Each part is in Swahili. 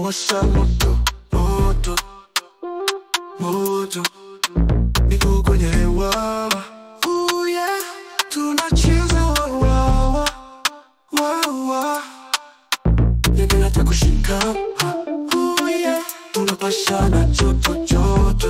tunawasha moto moto moto, miguu kwenye hewa, oh yeah, tunacheza wawawa wawa, ndege hata kushika, oh yeah, tunapashana joto joto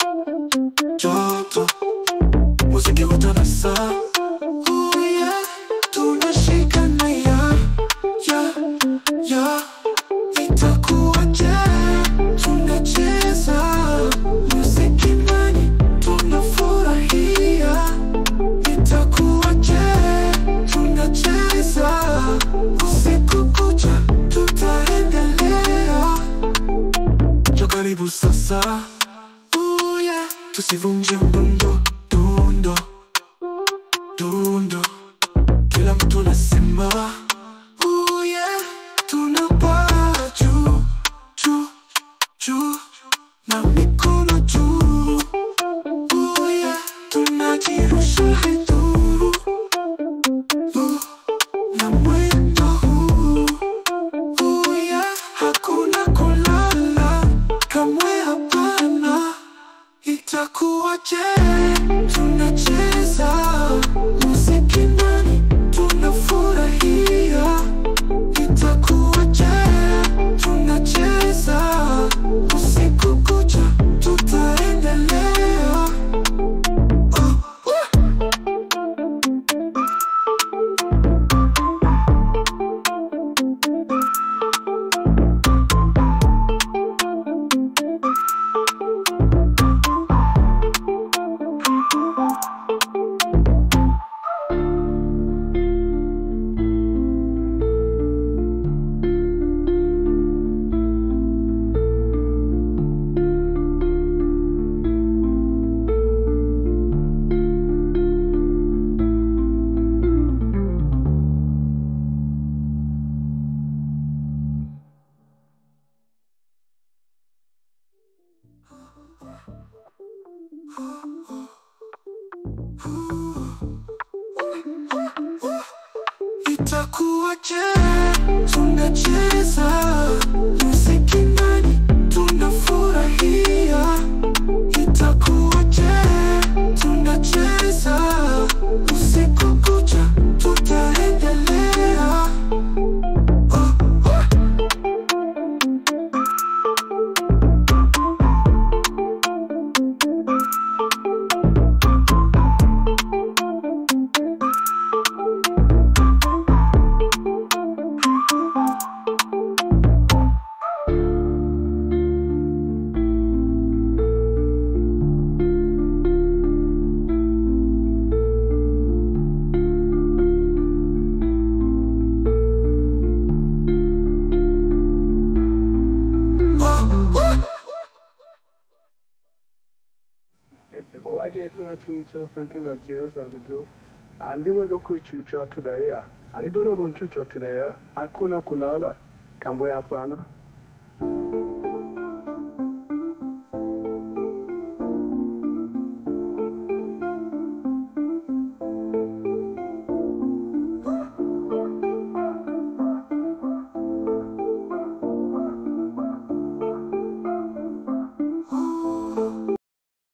joto, muziki utanasa, oh yeah, tunashikana ya ya ya Itakuwaje? Tunacheza muziki ndani, tunafurahia. Itakuwaje? Tunacheza usiku kucha, tutaendelea. Jo, karibu sasa, oh yeah, tusivunje mdundo dundo dundo, kila mtu anasema oh yeah, tunapaa juu juu juu na mikono juu, oh yeah, tunajirusha hetu uh, na mwendo huu, oh yeah, hakuna kulala kamwe, hapana. Itakuwaje? Tunacheza muziki ndani, tunafurahia. Itakuwaje? Tunacheza usiku kucha, tutaendelea. Oh, oh. Itakuwaje? Tunacheza muziki ndani, tunafurahia. Itakuwaje? Tunacheza usiku kucha, tutaendelea. Oh, oh. Wajetu tuicho frankiga kiyosa vidu andimwe doku chucho tudaya alidoro runchucho tudaya hakuna kulala kamwe hapana